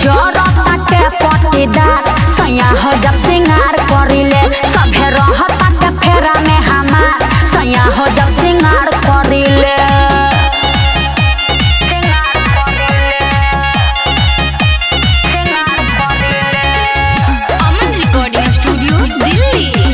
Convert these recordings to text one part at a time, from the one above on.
जरताटे पटीदार सैया हो जब सिंगार करिले सभे रहताटे फेरा में हमार सैया हो जब सिंगार करिले अमन रिकॉर्डिंग स्टूडियो दिल्ली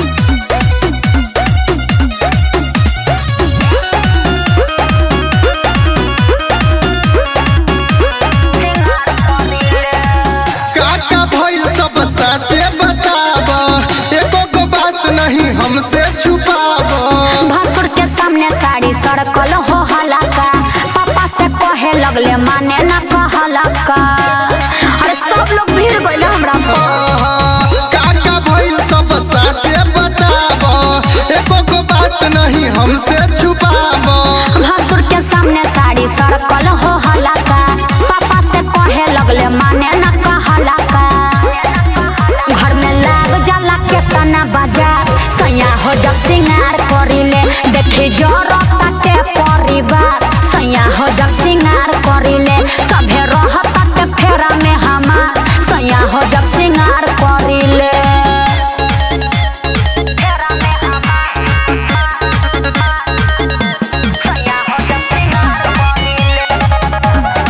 काका भइल सब साचे बताब एको गो बात नहीं हमसे छुपाब भसुर के सामने साड़ी सड़कल हो हलाका पापा से कहे लगले माने ना कहलका अरे सब लोग भीड़ गइल हमरा पर काका भइल सब साचे बताब एको गो बात नहीं हमसे छुपाब भसुर के सामने साड़ी सड़कल हो हलाका पापा से कहे लगले माने ना कहलका घर में लाग जाला के तना बाजार सैया हो जब सिंगार करिले देखी जरताटे परिवार सैया हो जब सिंगार करिले सभे रहताटे फेरा में हमार सैया हो जब सिंगार करिले फेरा में सैया हो जब सिंगार करिले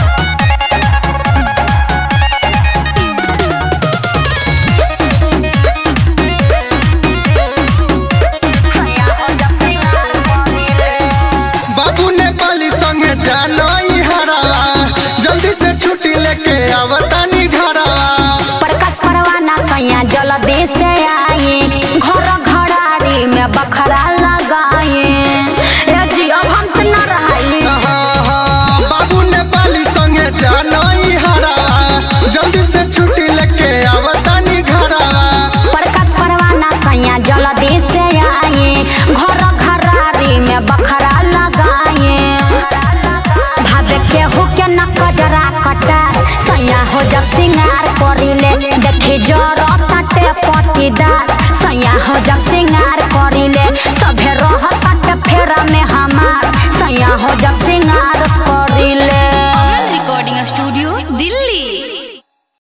सैया हो जब सिंगार करिले बाबू ने पाली संगे जानई हरावा जल्दी से छुट्टी लेके आवतानी घरावा प्रकाश परवाना सैया जल्दी से आए घर घरारी में बखरा लगाए ए जी अब हमसे न रहाई बाबू ने पाली संगे जानई हरावा जल्दी से छुट्टी लेके आवतानी घरावा प्रकाश परवाना सैया जल्दी से आए घर घरारी में बखरा लगाए भावे केहू के न कजरा कटार सैया हो जब सिंगार करिले देखी जरताटे पटीदार सैया हो जब सिंगार करिले सभे रहताटे फेरा में हमार सैया हो जब सिंगार